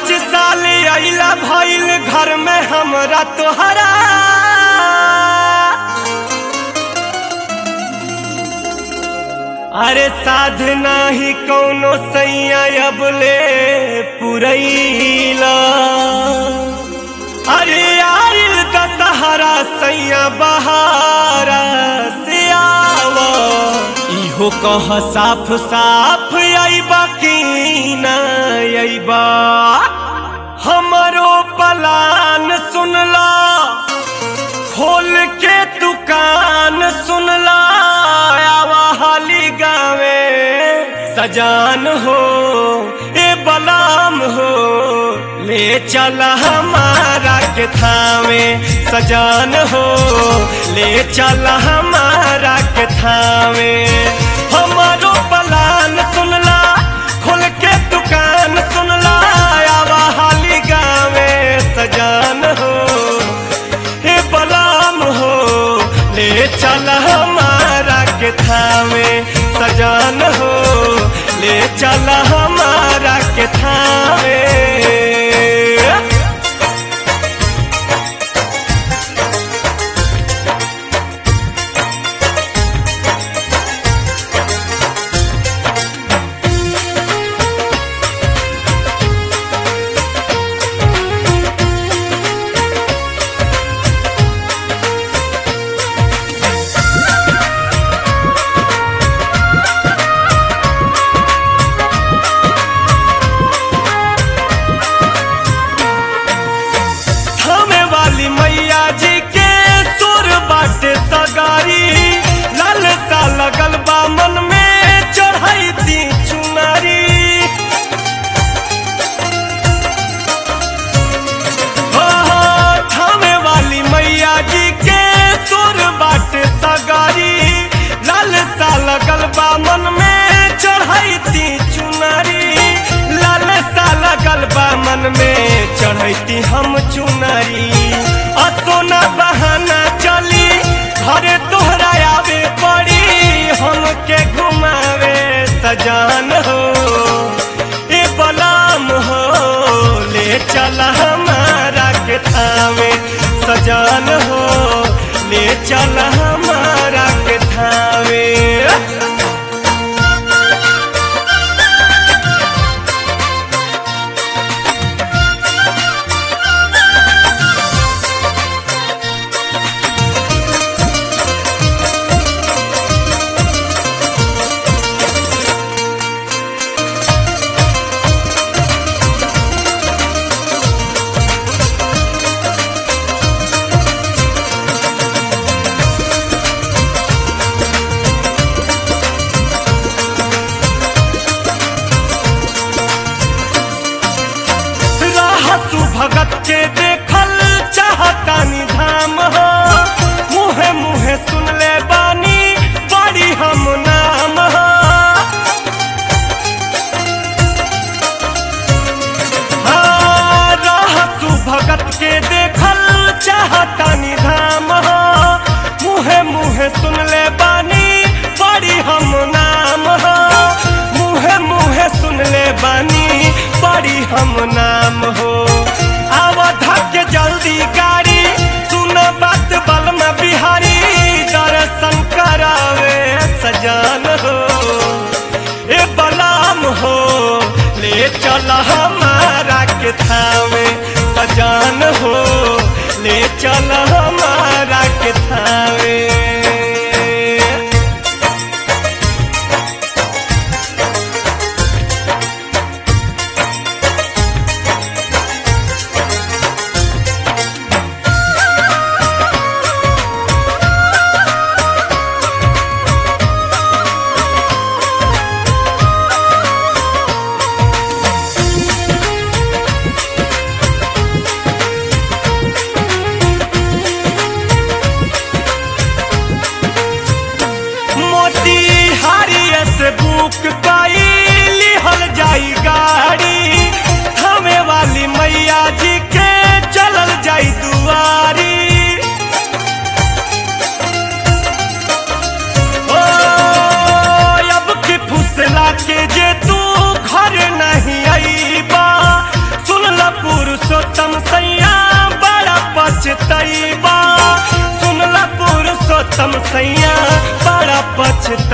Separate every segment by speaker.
Speaker 1: पाँच साल अइला भइल घर में हमरा तोहरा अरे साधना ही कौनो सैया अब ले पुरैला अरे आइल दशहरा सैया बहारा से आवा इहो कह साफ साफ अइबा की ना अइबा हमरो पलान सुनला खोल के दुकान सुनला आवा हाली गावे सजान हो ए बलाम हो ले चल हमारा के थावे सजान हो ले चल हमारा के थावे हमारो पलान सुनला खोल के दुकान सुनला आवा हाली गावे सजान हो हे बलाम हो ले चल हमारा के थावे सजान हो ले चल हमारा के थावे थामे वाली मैया जी के सुर बाटे सगारी लाल सा लगल बा मन में चढ़ाई दी चुनारी हो हो, थामे वाली मैया जी के सुर बाटे सगारी लाल सा लगल बा मन में चढ़ाई दी चुनारी लाल सा लगल बा मन में चढ़ैती हम चुनरी आ सोना बहाना चली घरे तोहरा आवे पड़ी हमके घुमावे सजान हो ए बलाम हो ले चल हमारा के थावे सजान हो ले चल हमारा के थावे रहसु भगत के देखल चाहतानी धाम हो मुहे मुहे सुन ले बानी बड़ी हम नाम हो हाँ, रहसु भगत के देखल चाहतानी धाम हो मुहे मुहे सुन ले बानी बड़ी हम नाम हो मुहे मुहे सुन ले बानी बड़ी हम नाम हो आवधा के जल्दी गाड़ी सुन बात बलम बिहारी दर्शन करावे सजान हो ए बलाम हो ले चल हमारा के थावे सजान हो ले चल हमारा के थावे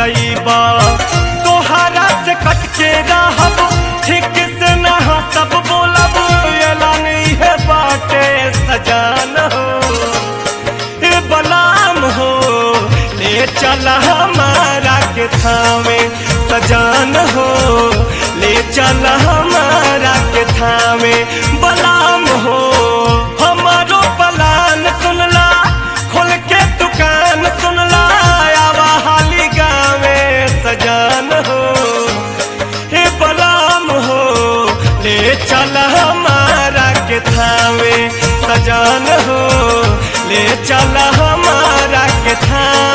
Speaker 1: जईबा तोहरा से कट के रहब ठीक से ना सब बोलब एलान है बाटे सजान हो ए बलाम हो ले चल हमारा के थावे सजान हो ले चल हमारा के थावे बलाम हो हमारो बलान सुनला खोल के दुकान सुनला आवा हाली गावे सजान हो हे बलाम हो ले चल हमारा के थावे सजान हो ले चल हमारा के थावे